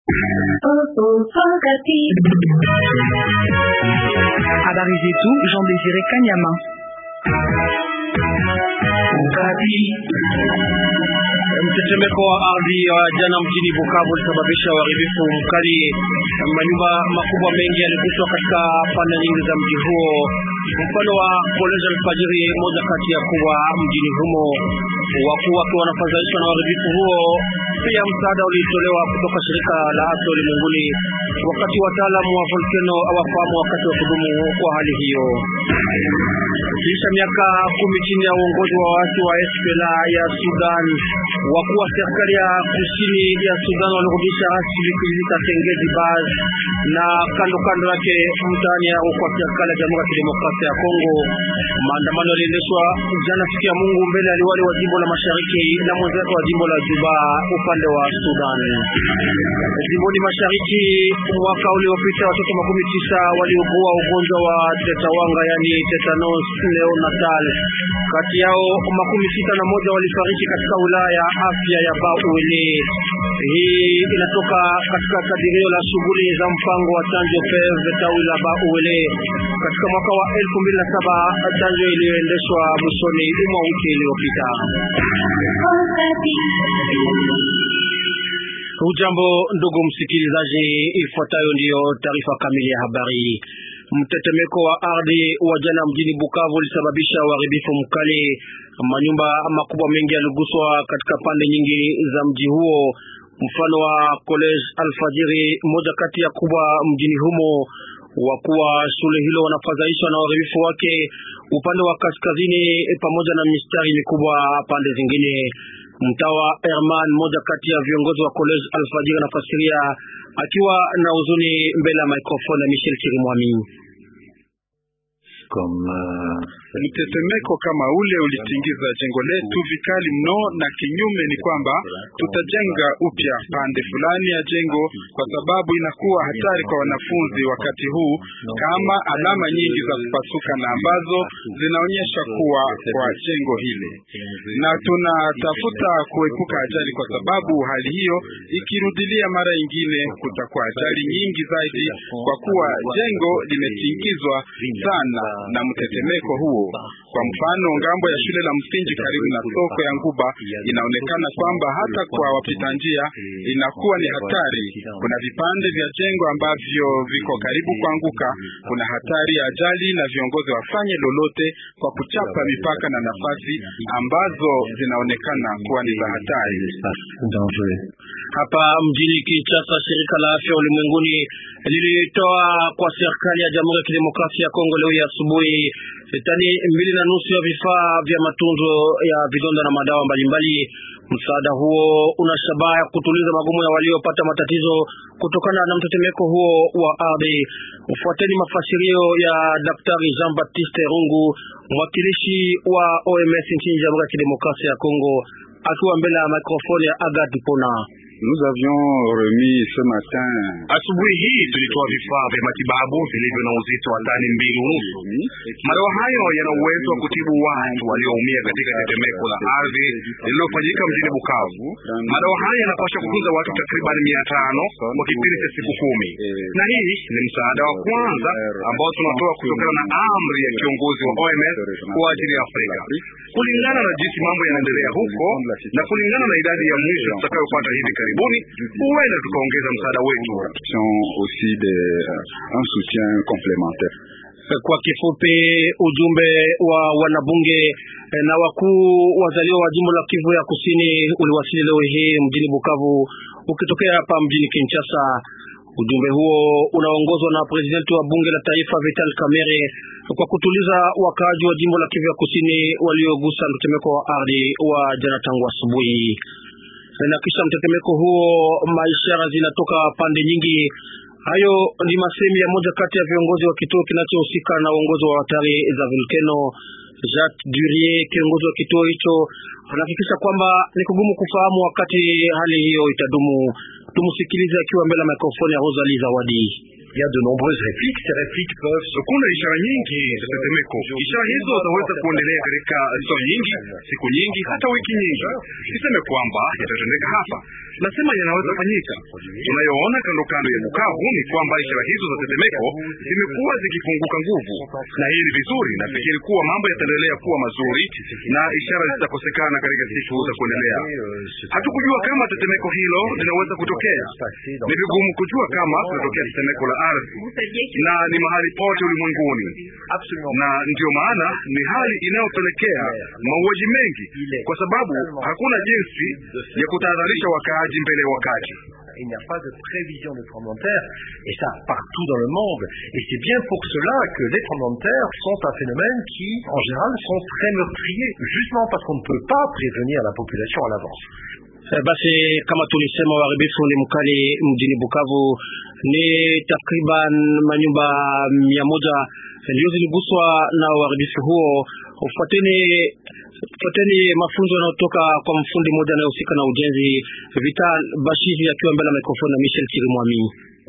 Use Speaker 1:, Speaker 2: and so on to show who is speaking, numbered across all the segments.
Speaker 1: Habari zetu Jean Désiré Kanyama.
Speaker 2: Mtetemeko wa ardhi wa jana mjini Bukavu ulisababisha uharibifu mkali. Manyumba makubwa mengi yaliguswa katika pande nyingi za mji huo, mfano wa College Alfajiri, moja kati ya kubwa mjini humo. Wakuu wakiwa wanafadhaishwa na uharibifu huo. Pia msaada ulitolewa kutoka shirika la afya ulimwenguni, wakati wataalamu wa volkeno hawafahamu wakati wa kudumu kwa hali hiyo. Kisha miaka kumi chini ya uongozi wa waasi wa SPLA ya Sudan, wakuu wa serikali ya kusini ya Sudan walirudisha rasmi kijiji cha Tengezi Baz na kando kando yake mtaani ya kwa serikali ya Jamhuri ya Kidemokrasia ya Kongo. Maandamano yaliendeshwa jana siku ya Mungu mbele ya liwali wa jimbo la Mashariki na mwenzake wa jimbo la Juba upande wa Sudan. Jimboni Mashariki, mwaka uliopita watoto makumi tisa waliugua ugonjwa wa tetawanga, yani tetanus neonatal. Kati yao makumi sita na moja walifariki katika wilaya ya afya ya Bauele. Hii inatoka katika kadirio la shughuli za mpango wa chanjo PEV tawi la Bauele katika mwaka wa elfu mbili na saba chanjo iliyoendeshwa mwishoni mwa wiki iliyopita. Hujambo ndugu msikilizaji, ifuatayo ndiyo taarifa kamili ya habari. Mtetemeko wa ardhi wa jana mjini Bukavu ulisababisha uharibifu mkali. Manyumba makubwa mengi yaliguswa katika pande nyingi za mji huo, mfano wa College Alfajiri, moja kati ya kubwa mjini humo. Wakuu wa shule hilo wanafadhaishwa na uharibifu wake upande wa kaskazini, pamoja na mistari mikubwa pande zingine. Mtawa Herman, mmoja kati ya viongozi wa College Alfajiri, anafasiria akiwa na huzuni mbele ya microphone ya Michel Chirimwami.
Speaker 3: Mtetemeko kama ule ulitingiza jengo letu vikali mno, na kinyume ni kwamba tutajenga upya pande fulani ya jengo, kwa sababu inakuwa hatari kwa wanafunzi wakati huu, kama alama nyingi za kupasuka na ambazo zinaonyesha kuwa kwa jengo hili, na tunatafuta kuepuka ajali, kwa sababu hali hiyo ikirudilia mara nyingine kutakuwa ajali nyingi zaidi, kwa kuwa jengo limetingizwa sana na mtetemeko huo. Kwa mfano, ngambo ya shule la msingi karibu na soko ya Nguba inaonekana kwamba hata kwa wapita njia inakuwa ni hatari. Kuna vipande vya jengo ambavyo viko karibu kuanguka. Kuna hatari ya ajali, na viongozi wafanye lolote kwa kuchapa mipaka na nafasi ambazo zinaonekana kuwa ni za hatari.
Speaker 2: Hapa mjini Kinshasa, shirika la afya ulimwenguni lilitoa kwa serikali ya Jamhuri ya Kidemokrasia ya Kongo leo asubuhi tani mbili na nusu ya vifaa vya matunzo ya vidonda na madawa mbalimbali. Msaada huo una shabaha ya kutuliza magumu ya waliopata matatizo kutokana na mtetemeko huo wa ardhi. Ufuateni mafasirio ya Daktari Jean Baptiste Rungu, mwakilishi wa OMS nchini Jamhuri ya Kidemokrasia ya Kongo, akiwa mbele ya mikrofoni ya Agat Pona.
Speaker 3: Nous avions remis ce matin.
Speaker 4: Asubuhi hii tulitoa vifaa vya matibabu vilivyo na uzito wa tani mbili unusu. Madawa hayo yana uwezo wa kutibu watu walioumia katika tetemeko la ardhi lililofanyika mjini Bukavu. Madawa haya yanapaswa kutunza watu takriban mia tano kwa kipindi cha siku kumi, na hii ni msaada wa kwanza ambao tunatoa kutokana na amri ya kiongozi wa OMS kwa ajili ya Afrika, kulingana na jinsi mambo yanaendelea huko na kulingana na idadi ya mwisho tutakayopata hivi karibuni huenda tukaongeza msaada wetu
Speaker 3: aussi de un soutien complémentaire.
Speaker 2: Kwa kifupi, ujumbe wa wanabunge na wakuu wazaliwa wa jimbo la Kivu ya Kusini uliwasili leo hii mjini Bukavu ukitokea hapa mjini Kinshasa. Ujumbe huo unaongozwa na presidenti wa bunge la taifa Vital Kamerhe kwa kutuliza wakaaji wa jimbo la Kivu ya Kusini waliogusa mtetemeko wa ardhi wa jana tangu asubuhi na kisha mtetemeko huo maishara zinatoka pande nyingi. Hayo ni masemi ya moja kati ya viongozi wa kituo kinachohusika na uongozi wa hatari za volkeno. Jacques Durier, kiongozi wa kituo hicho, anahakikisha kwamba ni kugumu kufahamu wakati hali hiyo itadumu. Tumsikilize akiwa mbele ya mikrofoni ya Rosalie Zawadi.
Speaker 5: Il y a de nombreuses répliques. Ces répliques peuvent se
Speaker 4: Kuna ishara nyingi za tetemeko. Ishara hizo zaweza kuendelea katika saa nyingi, siku nyingi, hata wiki nyingi. Siseme kwamba yatatendeka hapa, nasema yanaweza fanyika. Tunayoona kando kando ya Bukavu ni kwamba ishara hizo za tetemeko zimekuwa zikipunguka nguvu, na hii ni vizuri. Nafikiri kuwa mambo yataendelea kuwa mazuri na ishara zitakosekana katika siku za kuendelea. Hatukujua kama tetemeko hilo linaweza kutokea. Ni vigumu kujua kama kutatokea tetemeko la ardhi, na ni mahali pote ulimwenguni, na ndiyo maana ni hali inayopelekea mauaji mengi, kwa sababu hakuna jinsi ya kutahadharisha wakaaji mbele ya wakati.
Speaker 5: Il n'y a pas de prévision de tremblement de terre, et ça partout dans le monde. Et c'est bien pour cela que les tremblements de terre sont un phénomène qui, en général, sont très meurtriers, justement parce qu'on ne peut pas prévenir la population à l'avance.
Speaker 2: Eh, Basi kama tulisema, uharibifu ni mkali mjini Bukavu. Ni takriban manyumba mia moja ndio ziliguswa na uharibifu huo. Ufuateni fuateni mafunzo yanayotoka kwa mfundi mmoja anayehusika na ujenzi Vital Bashizi akiwa mbele ya mikrofoni na Michel Chirimwami.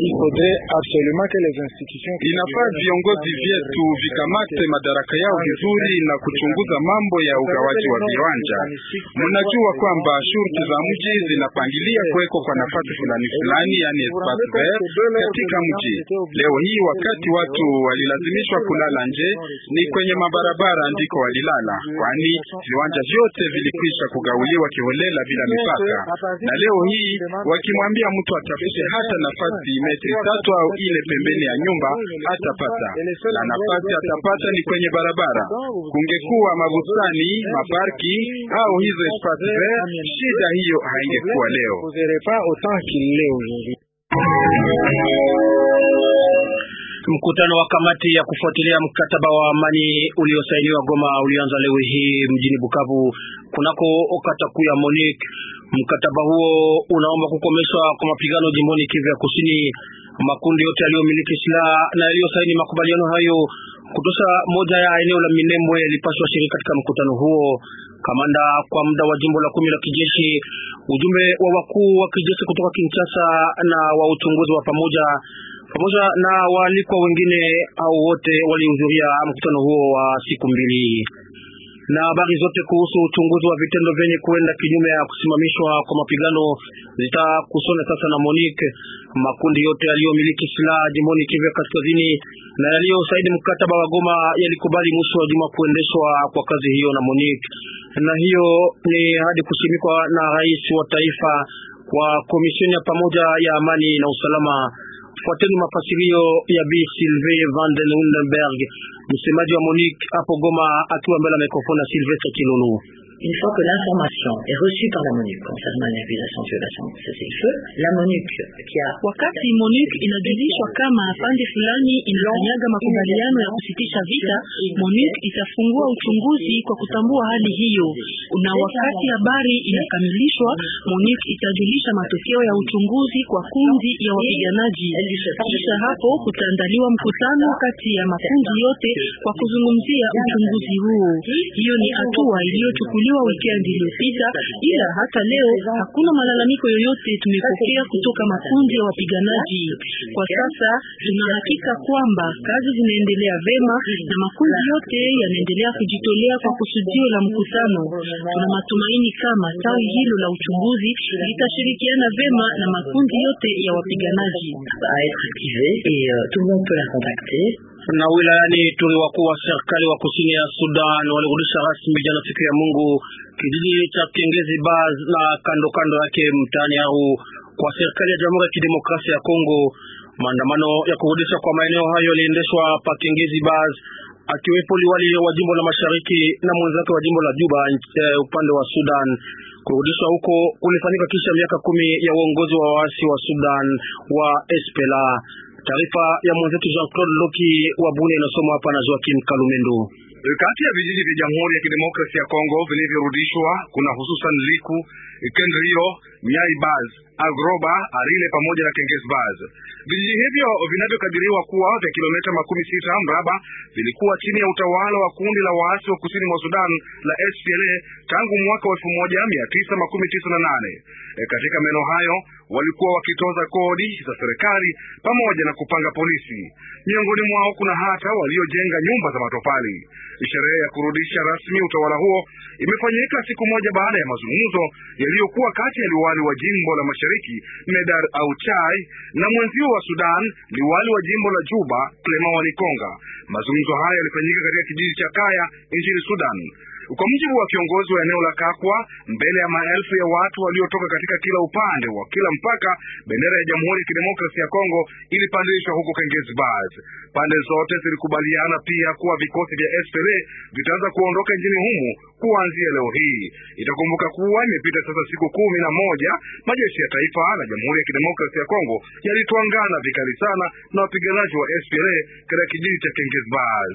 Speaker 3: Inafaa viongozi vyetu vikamate madaraka yao vizuri na kuchunguza mambo ya ugawaji wa viwanja. Mnajua kwamba shurti za mji zinapangilia kuwekwa kwa nafasi fulani fulani, yani espace vert katika mji. Leo hii wakati watu walilazimishwa kulala nje, ni kwenye mabarabara ndiko walilala, kwani viwanja vyote vilikwisha kugauliwa kiholela bila mipaka. Na leo hii wakimwambia mtu atafute hata nafasi metri tatu au ile pembeni ya nyumba hatapata, na nafasi atapata ni kwenye barabara. Kungekuwa mabustani, maparki au hizo espace vert, shida hiyo haingekuwa leo.
Speaker 2: Mkutano wa kamati ya kufuatilia mkataba wa amani uliosainiwa Goma ulianza leo hii mjini Bukavu kunako kata kuu ya Monique. Mkataba huo unaomba kukomeshwa kwa mapigano jimboni Kivu ya Kusini. Makundi yote yaliyomiliki silaha na yaliyosaini makubaliano hayo kutosha moja ya eneo la Minembwe yalipaswa shiriki katika mkutano huo. Kamanda kwa muda wa jimbo la kumi la kijeshi, ujumbe wa wakuu wa kijeshi kutoka Kinshasa na wa uchunguzi wa pamoja pamoja na waalikwa wengine au wote walihudhuria mkutano huo wa siku mbili. Na habari zote kuhusu uchunguzi wa vitendo vyenye kuenda kinyume ya kusimamishwa kwa mapigano zitakusanya sasa na Monique. Makundi yote yaliyomiliki silaha jimboni Kivu ya Kaskazini na yaliyosaini mkataba wa Goma yalikubali mwisho wa juma kuendeshwa kwa kazi hiyo na Monique, na hiyo ni hadi kusimikwa na rais wa taifa kwa komisheni ya pamoja ya amani na usalama. Fuateni mafasirio ya Bi Sylvain van den Hundenberg, msemaji wa Monique hapo Goma, akiwa mbele ya mikrofoni ya Sylvestre Kilolo.
Speaker 6: Une fois que l'information est reçue par la MONUC concernant une accusation de violation de cessez-le-feu, la MONUC qui a
Speaker 7: Wakati MONUC inajulishwa kama pande fulani inakanyaga makubaliano ya kusitisha vita, MONUC itafungua uchunguzi kwa kutambua hali hiyo, na wakati habari inakamilishwa, MONUC itajulisha matokeo ya uchunguzi kwa kundi ya wapiganaji. Kisha hapo kutaandaliwa mkutano kati ya makundi yote kwa kuzungumzia uchunguzi huo. Hiyo ni hatua iliyochukuliwa weekend iliyopita, ila hata leo hakuna malalamiko yoyote tumepokea kutoka makundi ya wapiganaji. Kwa sasa tuna hakika kwamba kazi zinaendelea vema na makundi yote yanaendelea kujitolea kwa kusudio la mkutano. Tuna matumaini kama tawi hilo la uchunguzi litashirikiana vema na makundi yote ya wapiganaji.
Speaker 6: à être activée et euh, tout le monde peut la contacter.
Speaker 2: Na wilayani Ituri, wakuu wa serikali wa kusini ya Sudan walirudisha rasmi jana siku ya Mungu kijiji cha Kengezi Baz na kando kando yake mtaani au kwa serikali ya Jamhuri ya Kidemokrasia ya Kongo. Maandamano ya kurudisha kwa maeneo hayo yaliendeshwa pa Kengezi Baz, akiwepo liwali wa jimbo la mashariki na mwenzake wa jimbo la Juba eh, upande wa Sudan. Kurudishwa huko kulifanyika kisha miaka kumi ya uongozi wa waasi wa Sudan wa SPLA. Taarifa ya mwenzetu Jean-Claude Loki wa Bunia inasomwa hapa na Joakim Kalumendo.
Speaker 4: Kati ya vijiji vya Jamhuri ya Kidemokrasia ya Kongo vilivyorudishwa kuna hususan Liku, Kendrio, Nyai Baz, Agroba, Arile pamoja na Kenges Baz. Vijiji hivyo vinavyokadiriwa kuwa vya kilomita makumi sita mraba vilikuwa chini ya utawala wa kundi la waasi wa kusini mwa Sudan la SPLA tangu mwaka wa elfu moja mia tisa makumi tisa na nane. E, katika maeneo hayo walikuwa wakitoza kodi za serikali pamoja na kupanga polisi. Miongoni mwao kuna hata waliojenga nyumba za matofali. Sherehe ya kurudisha rasmi utawala huo imefanyika siku moja baada ya mazungumzo yaliyokuwa kati ya liwali wa jimbo la mashariki Medar Auchai na mwenzio wa Sudan, liwali wa jimbo la Juba Clement Wanikonga. Mazungumzo haya yalifanyika katika kijiji cha Kaya nchini Sudan. Kwa mujibu wa kiongozi wa eneo la Kakwa, mbele ya maelfu ya watu waliotoka katika kila upande wa kila mpaka, bendera ya Jamhuri ya Kidemokrasia ya Kongo ilipandishwa huko Kengezbaz. Pande zote zilikubaliana pia kuwa vikosi vya SPLA vitaanza kuondoka nchini humu kuanzia leo hii. Itakumbuka kuwa imepita sasa siku kumi na moja majeshi ya taifa la Jamhuri ya Kidemokrasia ya Kongo yalitwangana vikali sana na wapiganaji wa SPLA katika kijiji cha Kengezbaz.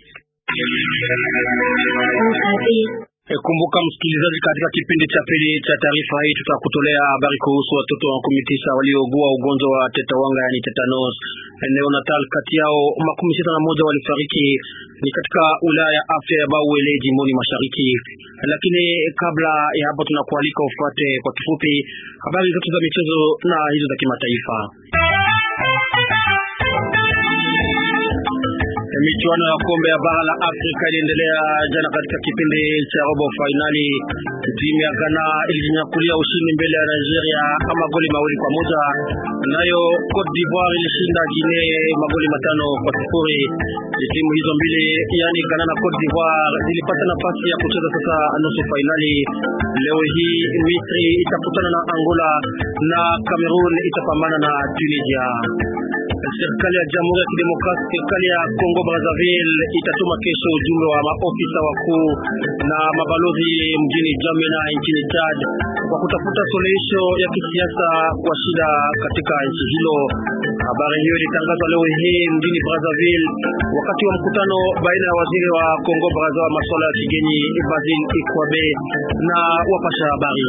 Speaker 2: Kumbuka msikilizaji, katika kipindi cha pili cha taarifa hii tutakutolea habari kuhusu watoto makumi tisa waliougua ugonjwa wa tetawanga, yani tetanos neonatal. Kati yao makumi sita na moja walifariki ni katika wilaya ya afya ya Bauele jimboni mashariki. Lakini kabla ya hapo, tunakualika ufuate kwa kifupi habari zote za michezo na hizo za kimataifa. Michuano ya kombe ya bara la Afrika iliendelea jana katika kipindi cha robo fainali. Timu ya Ghana ilijinyakulia ushindi mbele ya Nigeria magoli mawili kwa moja, nayo Cote d'Ivoire ilishinda Guinea magoli matano kwa sifuri. Timu hizo mbili, yani Ghana na Cote d'Ivoire, zilipata nafasi ya kucheza sasa nusu fainali. Leo hii Misri itakutana na Angola na Cameroon itapambana na Tunisia. Serikali ya Jamhuri ya Kidemokrasia, serikali ya Kongo Brazzaville itatuma kesho ujumbe wa maofisa wakuu na mabalozi mjini Jamena nchini Chad kwa kutafuta suluhisho ya kisiasa kwa shida katika nchi hilo. Habari hiyo ilitangazwa leo hii mjini Brazzaville wakati wa mkutano baina ya waziri wa Kongo Brazza wa masuala ya kigeni Basil Ikwabe na wapasha habari.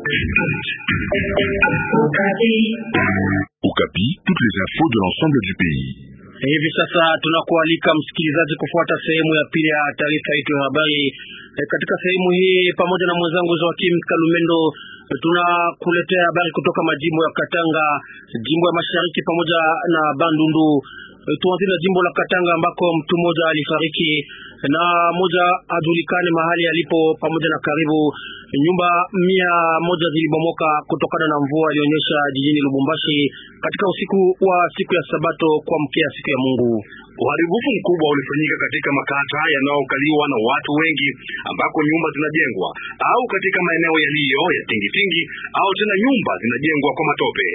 Speaker 8: Okapi, toutes les infos de l'ensemble du pays.
Speaker 2: Hivi sasa tunakualika msikilizaji kufuata sehemu ya pili ya taarifa yetu ya habari. E, katika sehemu hii pamoja na mwenzangu Joakim Kalumendo tunakuletea habari kutoka majimbo ya Katanga, jimbo ya Mashariki pamoja na Bandundu. E, tuanzie na jimbo la Katanga ambako mtu mmoja alifariki na moja ajulikane mahali alipo, pamoja na karibu nyumba mia moja zilibomoka kutokana na mvua ilionyesha jijini Lubumbashi katika usiku wa siku ya Sabato kuamkia siku ya Mungu.
Speaker 4: Uharibifu mkubwa ulifanyika katika makata yanayokaliwa na watu wengi ambako nyumba zinajengwa au katika maeneo yaliyo ya tingitingi au tena nyumba zinajengwa kwa matope.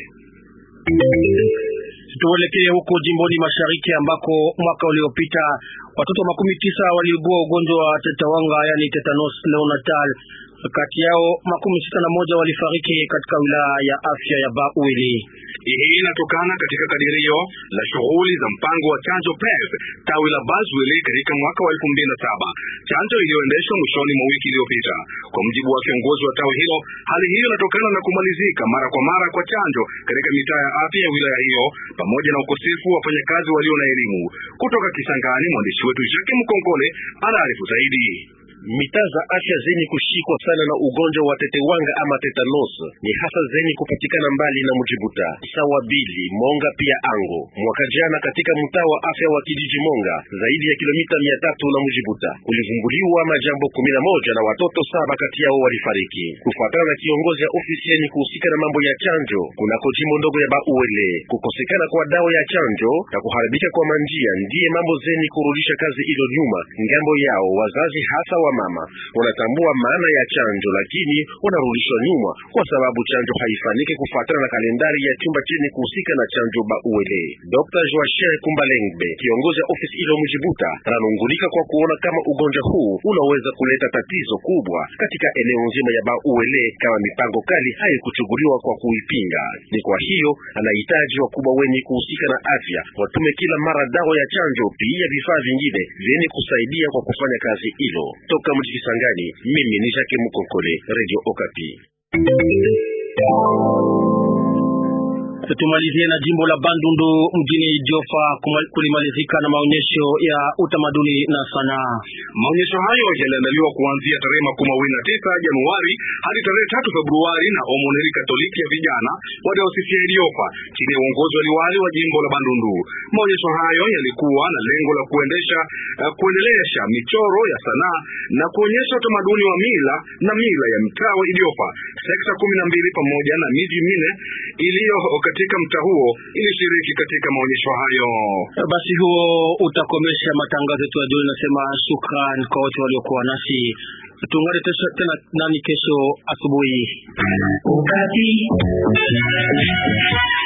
Speaker 2: Tuelekee huko jimboni mashariki ambako mwaka uliopita watoto makumi tisa waliugua ugonjwa wa tetawanga, yani tetanos neonatal. Kati yao makumi sita na moja walifariki katika wilaya ya afya ya Bauili.
Speaker 4: Hii inatokana katika kadirio la shughuli za mpango wa chanjo PEV tawi la Bazwili katika mwaka wa elfu mbili na saba, chanjo iliyoendeshwa mwishoni mwa wiki iliyopita. Kwa mujibu wa kiongozi wa tawi hilo, hali hiyo inatokana na kumalizika mara kwa mara kwa chanjo katika mitaa ya afya ya wilaya hiyo pamoja na ukosefu wa wafanyakazi walio na elimu. Kutoka Kisangani, mwandishi wetu Jacques Mkonkole anaarifu zaidi.
Speaker 5: Mitaa za afya zenye kushikwa sana na ugonjwa wa tetewanga ama tetanos ni hasa zenye kupatikana mbali na Mujibuta, sawa Bili, Monga pia Ango. Mwaka jana katika mtaa wa afya wa kijiji Monga, zaidi ya kilomita mia tatu na Mujibuta, kulivumbuliwa majambo kumi na moja na watoto saba kati yao walifariki, kufuatana na kiongozi ya ofisi yenye kuhusika na mambo ya chanjo kunako jimbo ndogo ya Bauele. Kukosekana kwa dawa ya chanjo na kuharibika kwa manjia ndiye mambo zenye kurudisha kazi ilo nyuma ngambo yao. Wazazi hasa wa mama wanatambua maana ya chanjo, lakini wanarudishwa nyuma kwa sababu chanjo haifaniki kufuatana na kalendari ya chumba chenye kuhusika na chanjo Bauele. Dr. Joachim Kumbalengbe, kiongozi wa ofisi ilo Mujibuta, ananungulika kwa kuona kama ugonjwa huu unaweza kuleta tatizo kubwa katika eneo nzima ya Bauele kama mipango kali haikuchukuliwa kwa kuipinga. Ni kwa hiyo anahitaji wakubwa wenye kuhusika na afya watume kila mara dawa ya chanjo, pia vifaa vingine vyenye kusaidia kwa kufanya kazi hilo. Toka mji Kisangani, mimi ni Jacques Mukokole, Radio Okapi.
Speaker 2: Tumalizie na jimbo la Bandundu mjini Jofa kulimalizika na maonyesho ya utamaduni na sanaa.
Speaker 4: Maonyesho hayo yaliandaliwa kuanzia tarehe makumi mawili na tisa Januari hadi tarehe tatu Februari na Omoneri Katoliki ya vijana wa dayosisi ya Idiofa chini ya uongozi wa liwali wa jimbo la Bandundu. Maonyesho hayo yalikuwa na lengo la kuendesha uh, kuendelesha michoro ya sanaa na kuonyesha utamaduni wa mila na mila ya mtaa wa Idiofa. Sekta kumi na mbili pamoja na miji minne iliyo katika mtaa huo ilishiriki katika maonyesho hayo.
Speaker 2: Basi huo utakomesha matangazo yetu ya jioni. Nasema shukran kwa wote waliokuwa nasi. Tuungane tena nani kesho asubuhi.